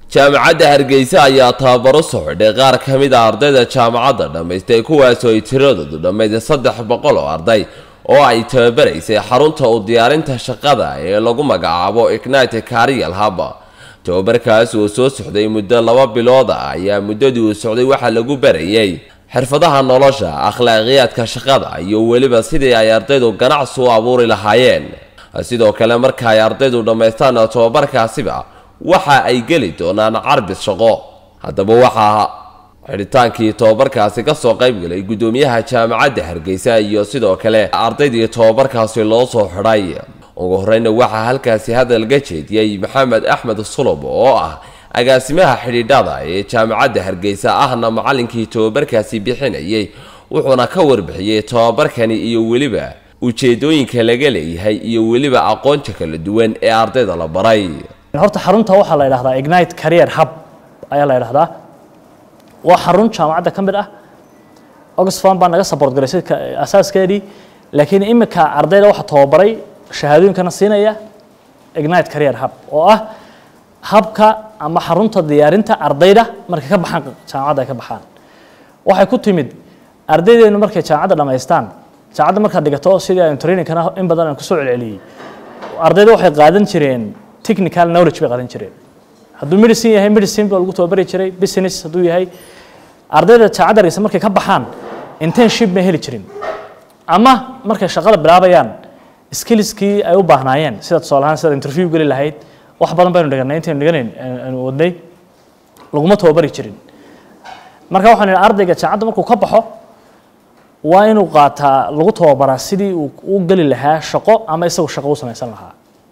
jaamacadda hargeysa ayaa tababaro soo xidhay qaar ka mid a ardayda jaamacadda dhammaystay kuwaasoo ay tiradoodu dhammayd saddex boqol oo arday oo ay tababaraysay xarunta u diyaarinta shaqada ee lagu magacaabo ignite carial hub tababarkaas oo soo socday muddo laba bilood ah ayaa muddadii uu socday waxaa lagu barayay xirfadaha nolosha akhlaaqiyaadka shaqada iyo weliba sidii ay ardaydu ganacsi u abuuri lahaayeen sidoo kale marka ay ardaydu dhammaystaan tababarkaasiba waxa ay geli doonaan carbis shaqo haddaba waxaa xidhitaankii tobabarkaasi ka soo qaybgalay guddoomiyaha jaamacadda hargeysa iyo sidoo kale ardaydii tobabarkaasi loo soo xidhay ugu horreyna waxaa halkaasi hadalga jeediyey maxamed axmed sulub oo ah agaasimaha xidhiidhada ee jaamacadda hargeysa ahna macallinkii tobabarkaasi bixinayay wuxuuna ka warbixiyey tobabarkani iyo weliba ujeedooyinka laga leeyahay iyo weliba aqoonta kala duwan ee ardayda la baray horta xarunta waxaa la yidhahdaa ignite career hub ayaa la yidhahdaa waa xarun jaamacadda ka mid ah oxfam baa naga support garaysay asaaskeedii laakiin imika ardayda waxaa tababaray shahaadooyinkana siinaya ignite career hub oo ah habka ama xarunta diyaarinta ardayda markay ka baxaan jaamacadda ay ka baxaan waxay ku timid ardaydeenu markay jaamacadda dhammaystaan jaamacadda markaad dhigato sidii aynu trainingkana in badan aan kusoo celceliyey ardayda waxay qaadan jireen technical knowledge bay qaadan jireen hadduu medicine yahay medicine baa lagu tababari jiray business hadduu yahay ardayda jaamacadda hargeysa markay ka baxaan internship may heli jirin ama markay shaqada bilaabayaan skillskii ay u baahnaayeen sida tusaale ahaan sida interview geli lahayd wax badan baynu dhiganay intaynu dhiganayn aanu wadnay laguma tababari jirin marka waxaan idhi ardayga jaamacadda markuu ka baxo waa inuu qaataa lagu tababaraa sidii uu u geli lahaa shaqo ama isagu shaqo u samaysan lahaa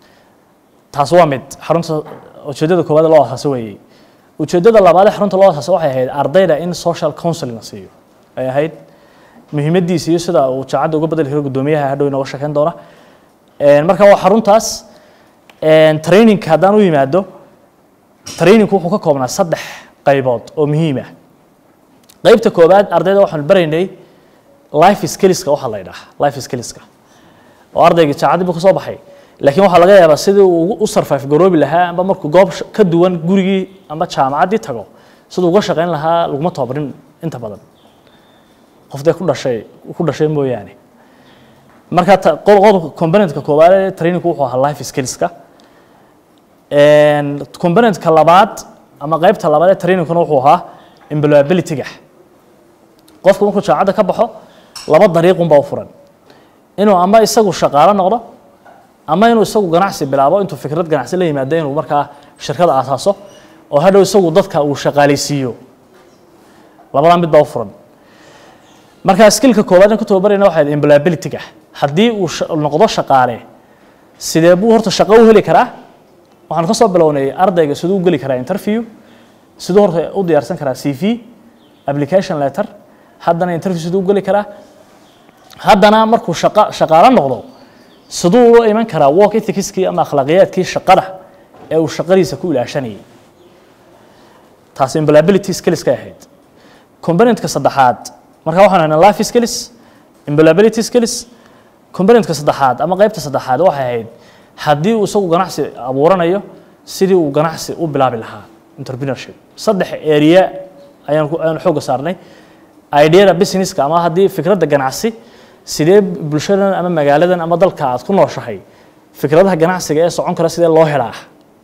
taas waa mid xarunta ujeeddada koowaad loo asaasay weeyey ujeeddada labaad ee xarunta loo asaasay waxay ahayd ardayda in social counseling la siiyo ay ahayd muhiimaddiisa iyo sida uu jaamacadda uga bedeli karo guddoomiyaha hadhow inooga sheekeyn doona marka waa xaruntaas trainingka haddaan u yimaado trainingku wuxuu ka koobnaa saddex qaybood oo muhiim ah qaybta koowaad ardayda waxaanu baraynay life skillska waxaa la yidhaha life skillska oo ardayga jaamacaddii buu ka soo baxay laakiin waxaa laga yaabaa sidii uu u survive garoobi lahaa amba markuu goob ka duwan gurigii amba jaamacaddii tago siduu uga shaqayn lahaa laguma tababarin inta badan qof dee ku dhashay ku dhashay mooyaane marka qodobka componentka koowaad ee trainingku wuxuu ahaa life skillska componentka labaad ama qaybta labaad ee trainingkuna wuxuu ahaa employability-ga qofku markuu jaamacadda ka baxo laba dariiqunbaa u furan inuu ama isagu shaqaalo noqdo ama inuu isagu ganacsi bilaabo intuu fikrad ganacsi la yimaado inuu markaa shirkada aasaaso oo hadhow isagu dadka uu shaqaalaysiiyo labadaa mid baa u furan marka skillka koowaad aan ku tababarayna waxay employability-ga haddii uu noqdo shaqaale sidee buu horta shaqo u heli karaa waxaan ka soo bilownay ardayga siduu u geli karaa interview siduu horta u diyaarsan karaa c v application letter haddana interview siduu u geli karaa haddana markuu shaqa shaqaalo noqdo siduu ula iman karaa work ethicskii ama akhlaaqiyaadkii shaqada ee uu shaqadiisa ku ilaashanayay taas employability skillska ahayd componentka saddexaad marka waxaan haynaa life skills employability skills componentka saddexaad ama qaybta saddexaad waxay ahayd haddii uu isagu ganacsi abuuranayo sidii uu ganacsi u bilaabi lahaa entrepreneurship saddex area ayaan ayaan xoogga saarnay ideada businesska ama haddii fikradda ganacsi sidee bulshadan ama magaaladan ama dalka aad ku nooshahay fikradaha ganacsiga ee socon kara sidee loo helaa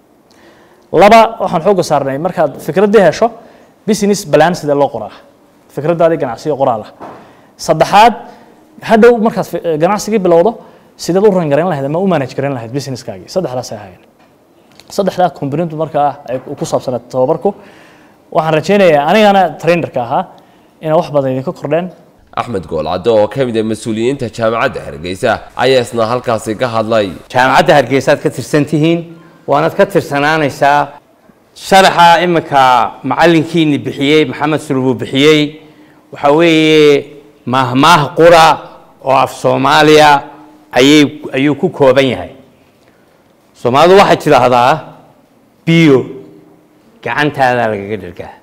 laba waxaan xoogga saarnay markaad fikraddii hesho business plan sidee loo qoraa fikraddaadii ganacsiga qoraala saddexaad hadhow markaad ganacsigii bilowdo sideed u rangarayn lahayd ama u manage garayn lahayd businesskaagii saddexdaasay ahaayeen saddexdaa component markaa ay ku saabsanayd tababarku waxaan rajaynayaa anigana trainerka ahaa inay wax badan idinka kordheen axmed goolcaddo oo ka mid ah mas-uuliyiinta jaamacadda hargeysa ayaa isna halkaasi ka hadlay jaamacadda hargeysaad ka tirsan tihiin waanaad ka tirsanaanaysaa sharaxa iminka macallinkiini bixiyey maxamed sulubuu bixiyey waxaa weeye maahmaah qura oo af soomaaliya ayay ayuu ku kooban yahay soomaalidu waxay tidhaahdaa biyo gacantaadaa lagaga dhergaa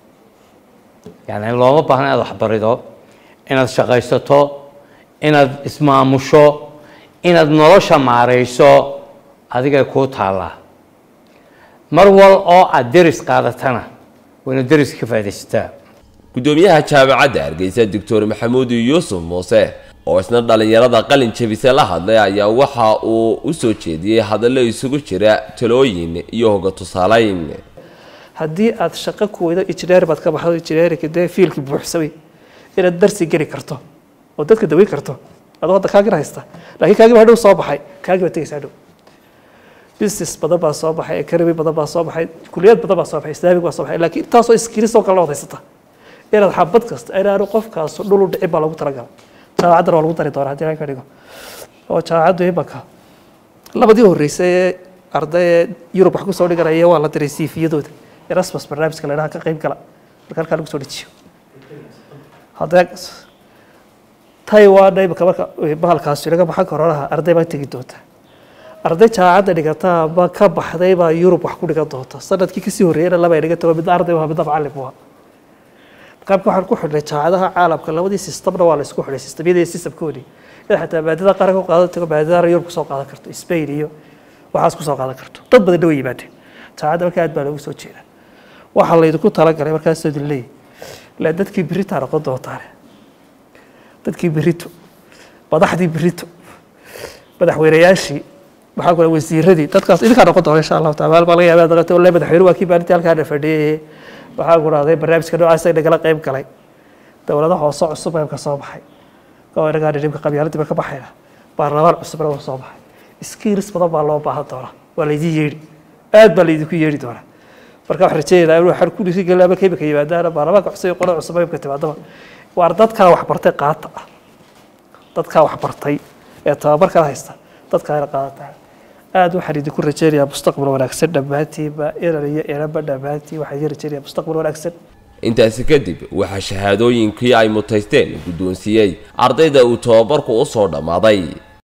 yani looma baahna inaad waxbarido inaad shaqaysato inaad ismaamusho inaad nolosha maarayso adigay kuu taallaa mar wal oo aad deris qaadatana wayna deris ka faaidaysataa gudoomiyaha jaamacadda hargeysa doctor maxamuud yuusuf muuse oo isna dhallinyarada qalin jebise la hadlay ayaa waxa uu u soo jeediyey hadallo isugu jira talooyin iyo hoga tusaalayn haddii aad shaqo ku weydo injineer baad ka baxdo injineerinka dee fiilkii buuxsamay inaad darsi geli karto oo dadka daweyn karto adoo hadda kaagina haysta laakiin kaagii baa hadhow soo baxay kaagii baa tegaysa hadhow business badan baa soo baxay economy badan baa soo baxay kuliyad badan baa soo baxay islaamig baa soo baxay laakiin intaasoo iskiris oo kale la wadaysata inaad xabad kasta inaanu qofkaas dhul u dhicin baa lagu talagalay jaamacaddana waa lagu dari doonaa haddii aan ka dhigo oo jaamacaddu imanka labadii horreysay ee arday ee yurub wax kusoo dhiganaya waa la diray siifiyadooda erasmus barnaamijka la idhaha ka qayb gala marka halkaa lagu soo dejiyo haddee taiwan imanka marka bahalkaasi inaga baxan koronaha arday baa tegi doonta arday jaamacadda dhigata ma ka baxday baa yurub wax ku dhigan doonta sanadkii kasii horreeyana laba ay dhigan tago midna arday waa midna macalin waa qaabka waxaan ku xidhnay jaamacadaha caalamka labadii sistamna waa la isku xidhay sistamyada iyo sistamkoodii in xataa maadada qaranka qaadan tago maadada yurub kusoo qaadan karto spain iyo waxaas kusoo qaadan karto dad badanna way yimaadeen jaamacadda marka aad baa loogu soo jeeda waxaa laydinku talagalay markaas idin leeyahy ilaa dadkii beritaa noqon doontaane dadkii berito madaxdii berito madaxweynayaashii maxaa kule wasiiradii dadkaas idinkaa noqon doona insha allahu taala baa laga yaabaa daqata wallahi madaxweyne waa kii maalintii halkaana fadhiyay waxaa ku dhahday barnaamijka noocaas ay nagala qayb galay dowladaha hoose cusub ee ka soo baxay oo inagaa dhibka qabyaaladiiba ka baxayna baarlamaan cusubna waa soo baxay skills badan baa loo baahan doonaa waa laydin yeedhi aad baa laydinku yeedhi doonaa marka waxaan rajeynaynaa inuu xar ku dhiirigelin ama keimika yimaadaana baarlamaanka cusub iyo qolada cusub imka timaadaba waar dadkaa waxbartay qaata ah dadkaa waxbartay ee tababarkana haysta dadkaa ina qaadataa aad waxaan idinku rajeynayaa mustaqbal wanaagsan dhammaantiinba inan iyo inanba dhammaantiin waxaan idin rajeynayaa mustaqbal wanaagsan intaasi kadib waxaa shahaadooyinkii ay mutaysteen guddoonsiiyey ardayda uu tababarku u soo dhammaaday